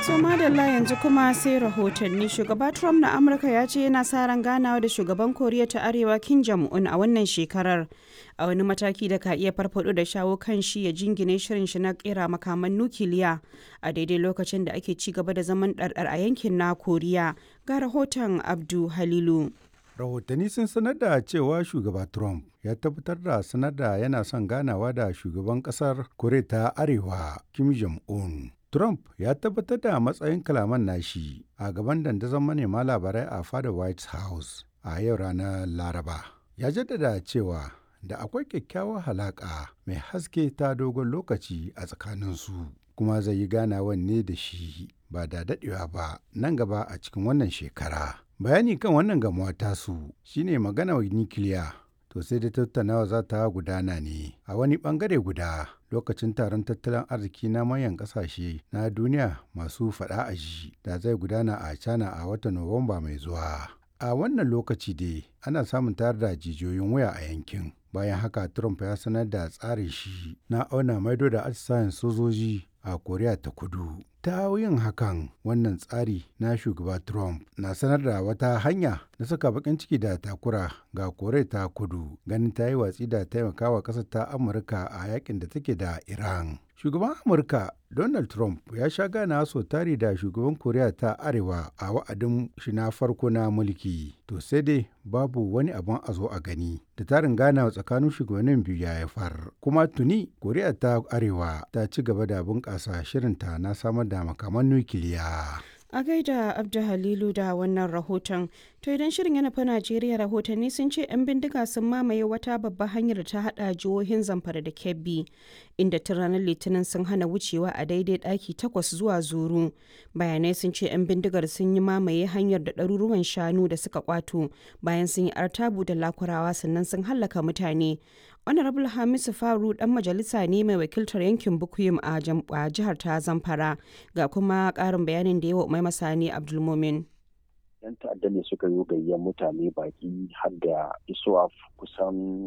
So madalla yanzu kuma sai rahotanni shugaba Trump na Amurka ya ce yana sa ran ganawa da shugaban Koriya ta Arewa Kim Jong-un a wannan shekarar a wani mataki da ka iya farfado da shawo kan shi ya jingine shirin shi na kera makaman nukiliya a daidai lokacin da ake ci gaba da zaman ɗarɗar a yankin na Koriya ga rahoton Abdu Halilu. rahotanni sun sanar da cewa shugaba trump ya tabbatar da sanar da yana son ganawa da shugaban kasar koriya ta arewa kim jong-un trump ya tabbatar da matsayin kalaman nashi a gaban dandazon manema labarai a fadar white house a yau ranar laraba ya jaddada cewa da akwai kyakkyawar halaƙa mai haske ta dogon lokaci a tsakaninsu kuma zai yi ganawan ne da shi ba da daɗewa ba nan gaba a cikin wannan shekara bayani kan wannan gamuwa tasu shine magana wa nikiliya to sai da tattaunawa za ta gudana ne a wani bangare guda lokacin taron tattalin arziki na manyan kasashe na duniya masu fada a ji da zai gudana a china a watan nuwamba mai zuwa a wannan lokaci dai ana samun tayar da jijiyoyin waya a yankin bayan haka trump ya sanar da tsarin shi na auna maido da atisayen sojoji a koriya ta kudu ta yin hakan wannan tsari na shugaba trump na sanar da wata hanya na saka bakin ciki da takura ga koriya ta kudu ganin ta yi watsi da taimakawa ƙasar ta amurka a yakin da take da iran shugaban amurka donald trump ya sha gana so tari da shugaban koriya ta arewa a wa'adin shi na farko na mulki to sai dai babu wani abin a zo a gani da tarin gana tsakanin shugabannin biyu ya haifar kuma tuni koriya ta arewa ta ci gaba da bunƙasa shirinta na samar da makaman nukiliya A gaida Abdu Halilu da wannan rahoton. To idan shirin yana fa Najeriya rahotanni sun ce 'yan bindiga sun mamaye wata babbar hanyar da ta hada jihohin Zamfara da Kebbi, inda tun ranar Litinin sun hana wucewa a daidai ɗaki takwas zuwa zuru. Bayanai sun ce 'yan bindigar sun yi mamaye hanyar da ɗaruruwan shanu da suka kwato bayan sun yi artabu da lakurawa sannan sun hallaka mutane. honorable hamisu faru dan majalisa ne mai wakiltar yankin bukuyum a jihar ta zamfara ga kuma karin bayanin da yawa mai masani abdulmumin yan ta'adda ne suka yi gayyar mutane baki har da isuwa kusan